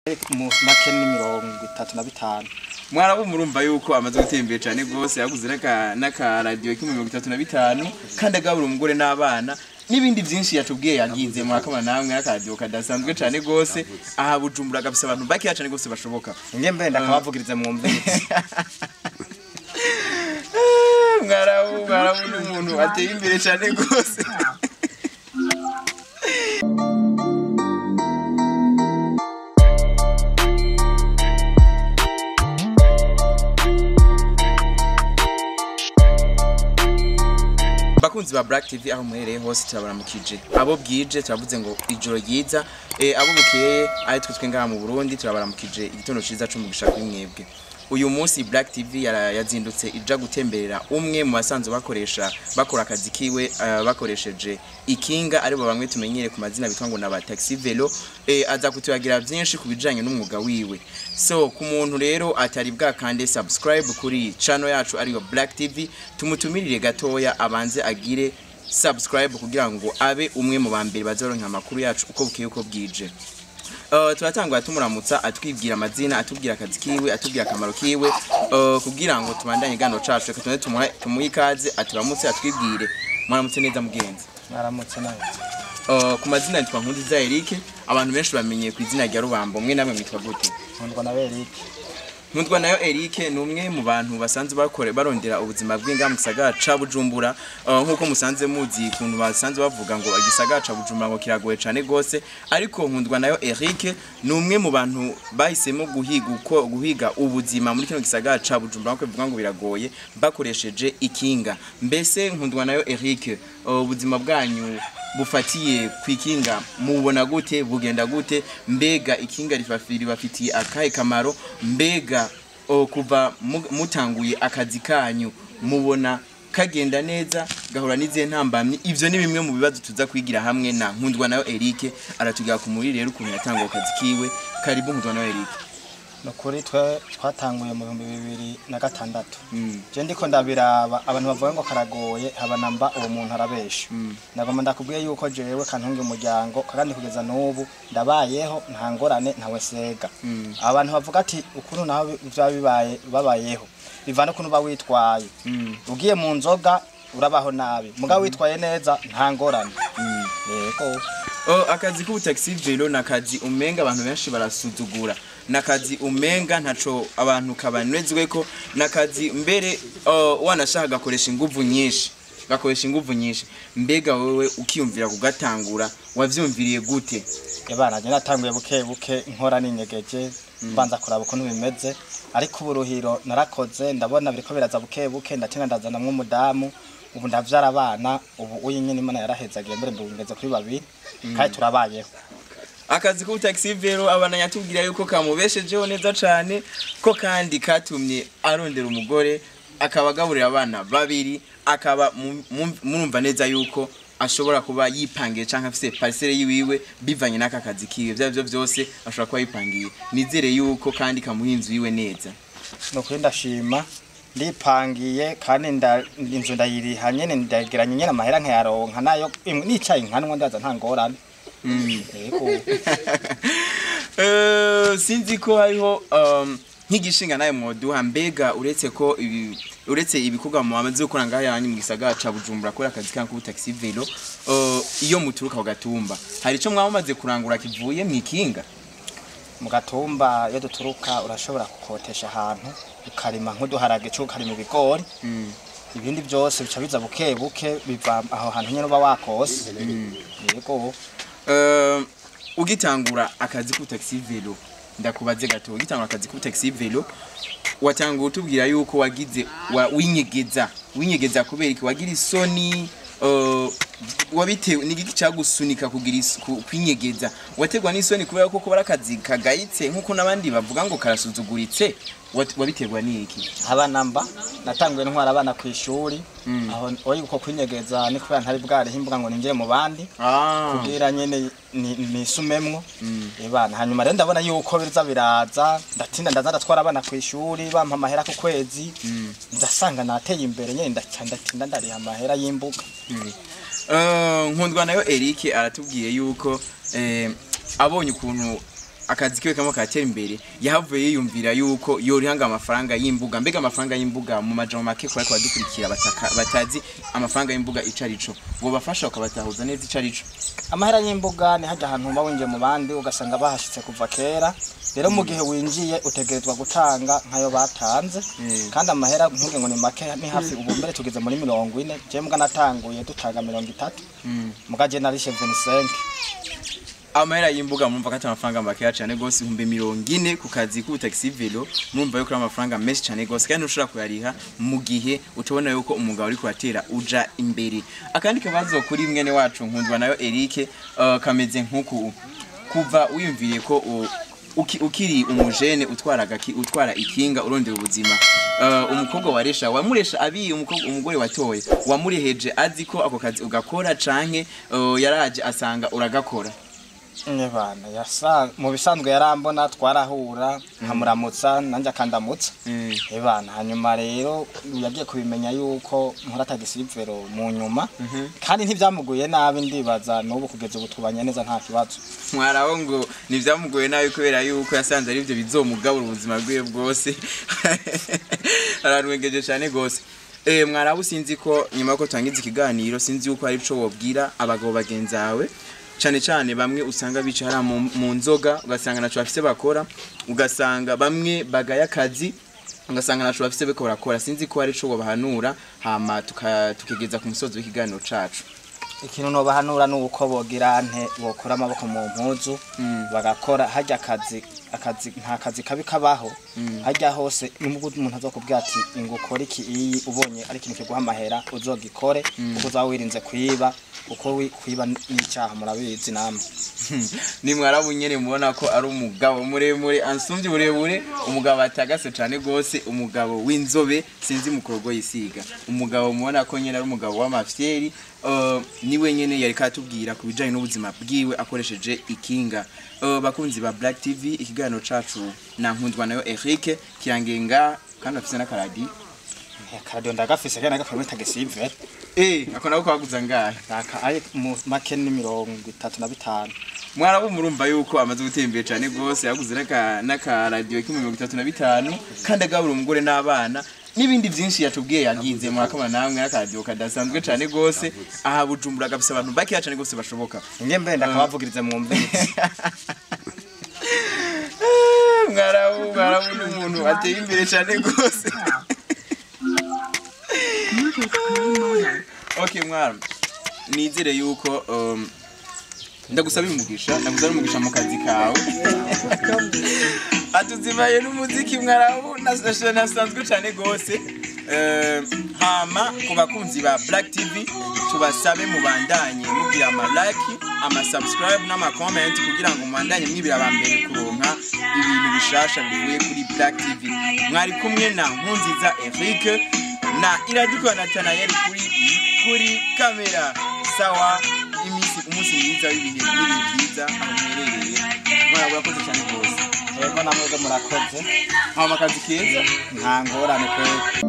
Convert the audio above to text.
mu make ni mirongo itatu na bitanu mwarabu murumva yuko amaze gutera imbere cyane rwose yaguze n'aka- n'akaradiyo k'ibihumbi mirongo itatu na bitanu kandi agabura umugore n'abana n'ibindi byinshi yatubwiye yagize murakabona namwe n'akaradiyo kadasanzwe cyane rwose aha bujumbura gafise abantu bakeya cyane rwose bashoboka nge mbe ndakabavugiriza mwumvirize mwarabu mwarabu ni umuntu ateye imbere cyane rwose bakunzi ba Black TV aho muhereye hose turabaramukije abo bwije turavuze ngo ijoro ryiza eh, abo bukeye ari twe twe ngaha mu Burundi turabaramukije igitondo ciza c'umugisha kuri mwebwe uyu munsi Black TV yara- yazindutse ija gutemberera umwe mu basanzwe bakoresha bakora akazi kiwe eh, bakoresheje ikinga aribo bamwe tumenyere ku mazina bitwa ngo naba taxi velo eh, aza kutuyagira byinshi ku bijanye n'umwuga wiwe so ku muntu rero atari bwakande subscribe kuri channel yacu ariyo Black TV tumutumirire gatoya abanze agire subscribe kugira ngo abe umwe mu bambere bazoronka amakuru yacu uko bukeye uko bwije Uh, turatangura tumuramutsa atwibwira amazina atubwira akazi kiwe atubwira akamaro kiwe uh, kugira ngo tubandanye gano cacu reka tuze tumuhe tumuhe ikaze aturamutse atwibwire mwaramutse neza mugenzi mwaramutse nawe uh, ku mazina yitwa Nkundiza Eric abantu benshi bamenyeye ku izina rya Rubambo mwe namwe mwitwa gute nkundwa na berike Nkundwa nayo Eric ni umwe mu bantu basanzwe bakore barondera ubuzima bw'inga mu gisagara ca Bujumbura uh, nkuko musanze muzi kuntu basanzwe bavuga ngo igisagara ca Bujumbura ngo kiragoye cane gose ariko nkundwa nayo Eric ni umwe mu bantu bahisemo guhiga uko guhiga ubuzima muri kino gisagara ca Bujumbura nkuko bivuga ngo biragoye bakoresheje ikinga mbese nkundwa nayo Eric uh, ubuzima bwanyu bufatiye kwikinga mubona gute bugenda gute mbega ikinga rifafiri bafitiye akahe kamaro mbega o, kuva mu- mutanguye akazi kanyu mubona kagenda neza gahura n'izihe ntambamyi ivyo ni bimwe mu bibazo tuza kwigira hamwe na nkundwa nayo Eric aratubwira ku muri rero ukuntu yatanguye akazi kiwe karibu nkundwa nayo Eric ni ukuri twe twatanguye mu bihumbi bibiri na gatandatu mm. je ndiko ndabiraba abantu bavuga ngo karagoye haba namba uwo muntu arabesha Mm. nagomba ndakubwiye yuko jewe kantunga umuryango kandi kugeza n'ubu ndabayeho nta ngorane ntawe sega Mm. abantu bavuga ati ukuntu naho vyaba bibaye babayeho bivana ukuntu uba witwaye Mm. ugiye mu nzoga urabaho nabi mugabo witwaye neza nta ngorane Mm. yego Oh, akazi k'ubutaxi velo ni akazi umenga abantu benshi barasuzugura ni akazi umenga ntaco abantu kabanezweko ni akazi mbere uh, wanashaka gakoresha inguvu nyinshi gakoresha inguvu nyinshi mbega wewe ukiyumvira kugatangura wavyumviriye gute yabana je natanguye buke buke nkora ninyegeje mbanza kuraba ukuntu bimeze ariko uburuhiro narakoze ndabona biriko biraza buke buke ndatinda ndazanamwo umudamu ubu ndavyara abana ubu uyu nyene imana yarahezagiye mbere ndungeze kuri babiri kandi turabayeho akazi k'ubutaxi velo abana yatubwira yuko kamubeshejeho neza cane ko kandi katumye arondera umugore akaba agaburira abana babiri akaba mu- mu- murumva neza yuko ashobora kuba yipangiye canke afise parcelle yiwiwe bivanye n'aka kazi kiwe vya byo vyose ashobora kuba yipangiye nizere yuko kandi kamuha inzu yiwe neza ni ukuri ndashima ndipangiye kandi nda- inzu ndayiriha nyene ndageranya nyene amahera nkayaronka nayo imwe nicaye nkanwa ndaza nta ngorane mm. yego Eh, sinzi ko hariho um, nk'igishinga nawe mwoduha mbega uretse ko ibi uretse ibikorwa mu bamaze gukora ngaha yanyu mu gisagara ca Bujumbura kora akazi kanyu k'ubutaxi velo uh, iyo muturuka ku gatumba hari ico mwaba mumaze kurangura kivuye mw'ikinga mu gatumba iyo duturuka urashobora gukotesha ahantu ukarima nk'uduharage cyangwa ukarima ibigori mm. ibindi byose bica biza buke buke biva aho hantu nyine uba wakose yego Uh, ugitangura akazi k'ubutaxi velo ndakubaze gato ugitangura akazi k'ubutaxi velo watangura utubwira yuko wagize wa, winyegeza winyegeza kubera iki wagira isoni uh, wabitewe n'igiki cyagusunika kugira is- ku- kwinyegeza wategwa n'isoni kubera ko kuba ari akazi kagayitse nk'uko n'abandi bavuga ngo karasuzuguritse wat- wabiterwa n'iki abana mba natanguye ntwara abana ku ishuri Mm. aho oyi uko kwinyegeza ni kubera ntari bwariho imbuga ngo ninjire mu bandi ah. kugira nyene ni- nisumemwo Mm. ibana hanyuma rero ndabona yuko biza biraza ndatinda ndaza ndatwara abana ku ishuri bampa amahera ku kwezi Mm. ndasanga nateye imbere nyene ndaca ndatinda ndariha amahera y'imbuga Eh, nkundwa nayo Eric aratubwiye yuko eh, abonye ukuntu akazi kiwe kamwe katera imbere yahavuye yiyumvira yuko yorihanga amafaranga y'imbuga mbega amafaranga y'imbuga mu majambo make kubari kubadukurikira bataka- batazi amafaranga y'imbuga ico arico wobafasha ukabatahuza neza ico arico amahera y'imbuga ni hajya ahantu uba winjiye mu bandi ugasanga bahashitse kuva kera rero mu gihe winjiye utegerezwa gutanga nk'ayo batanze Mm. kandi amahera ntuge ngo ni make ni hafi ubu mbere tugeze muri mirongo ine je mbwa natanguye dutanga mirongo itatu muga je narishe 25 amahera y'imbuga murumva ko atari amafaranga makeya cyane gose ibihumbi mirongo ine ku kazi k'ubutaxi velo murumva yuko ari amafaranga menshi cyane gose kandi ntushobora kuyariha mu gihe utubona yuko umugabo uri kuratera uja imbere akandi kabazo kuri mwene wacu nkundwa nayo Eric uh, kameze nk'uku kuva wiyumviye ko u- uki- ukiri umujene utwara agaki utwara ikinga urondera ubuzima uh, umukobwa waresha wamuresha abi umukobwa umugore watoye wamureheje azi ko ako kazi ugakora canke uh, yaraje asanga uragakora Nyebana yasa mu bisanzwe yarambona twarahura nkamuramutsa nanjye akandamutsa Ebana hanyuma rero yagiye kubimenya yuko nkora tagisivero mu nyuma kandi ntibyamuguye nabi ndibaza n'ubu kugeza ubu tubanye neza nta kibazo mwaraho ngo ntibyamugoye nabi kubera yuko yasanze ari byo bizomugabura ubuzima bwiwe bwose aranwengeje cyane gose Eh, mwaraho sinzi ko nyuma yuko turangiza ikiganiro sinzi yuko hari ico wobwira abagabo bagenzi bawe cyane cyane bamwe usanga bicara mu, mu nzoga ugasanga naco bafise bakora ugasanga bamwe bagaya akazi ugasanga naco bafise beko barakora sinzi ko hari ico wobahanura hama tuka- tukigeza ku musozi w'ikiganiro cacu ikintu nobahanura ni uko bogira nte bokora amaboko mu mpuzu bagakora hajya akazi akazi nta kazi kabi kabaho hajya hose nubwo umuntu azokubwira ati ngo ukore iki iyi ubonye ari ikintu kiguha amahera uzogikore kuko uzaba wirinze kwiba kuko wi- kwiba n'icyaha murabizi namwe ni mwarabu nyene mubona ko ari umugabo muremure ansumvye uburebure umugabo atagase cane gose umugabo w'inzobe sinzi mukorogo yisiga umugabo mubona ko nyene ari umugabo w'amafyeri uh, niwe nyene yari katubwira ku bijanye n'ubuzima bwiwe akoresheje ikinga uh, bakunzi ba Black TV ikiganiro cacu na nkundwa nayo Eric kirangenga kandi afise n'akaradi akaradiyo ndagafise kandi nagakora muri tagisivero eh ako nako kwaguza ngahe aka ari mu make ni mirongo itatu na bitanu mwarabu murumva yuko amaze gutera imbere cyane rwose yaguze n'aka- n'akaradiyo k'ibihumbi mirongo itatu na bitanu kandi agabura umugore n'abana n'ibindi byinshi yatubwiye yagize murakabona namwe n'akaradiyo kadasanzwe cyane rwose aha bujumbura gafise abantu bakeya cyane rwose bashoboka nge mbe ndakabavugirize mwumvirize mwarabu mwarabu ni umuntu ateye imbere cyane rwose okay mwarabu nizere yuko um, ndagusaba umugisha ndagusaba umugisha mu kazi kawe atuzimaye n'umuziki mwarabu nas- nasanzwe cyane gose Eh, hama ku bakunzi ba black tv tubasabe mubandanye mugira ama like ama subscribe n'ama comment kugira ngo mubandanye mwibira aba mbere kuronka ibintu bishasha bivuye kuri black tv mwari kumwe na nkunziza eric na iradukwa natanayeli kuri kuri kamera sawa imisi umunsi mwiza w'ibihe n'ibihe byiza aho muherereye mwarabura koze cyane rwose yego namwe murakoze hama akazi keza nta ngorane kweli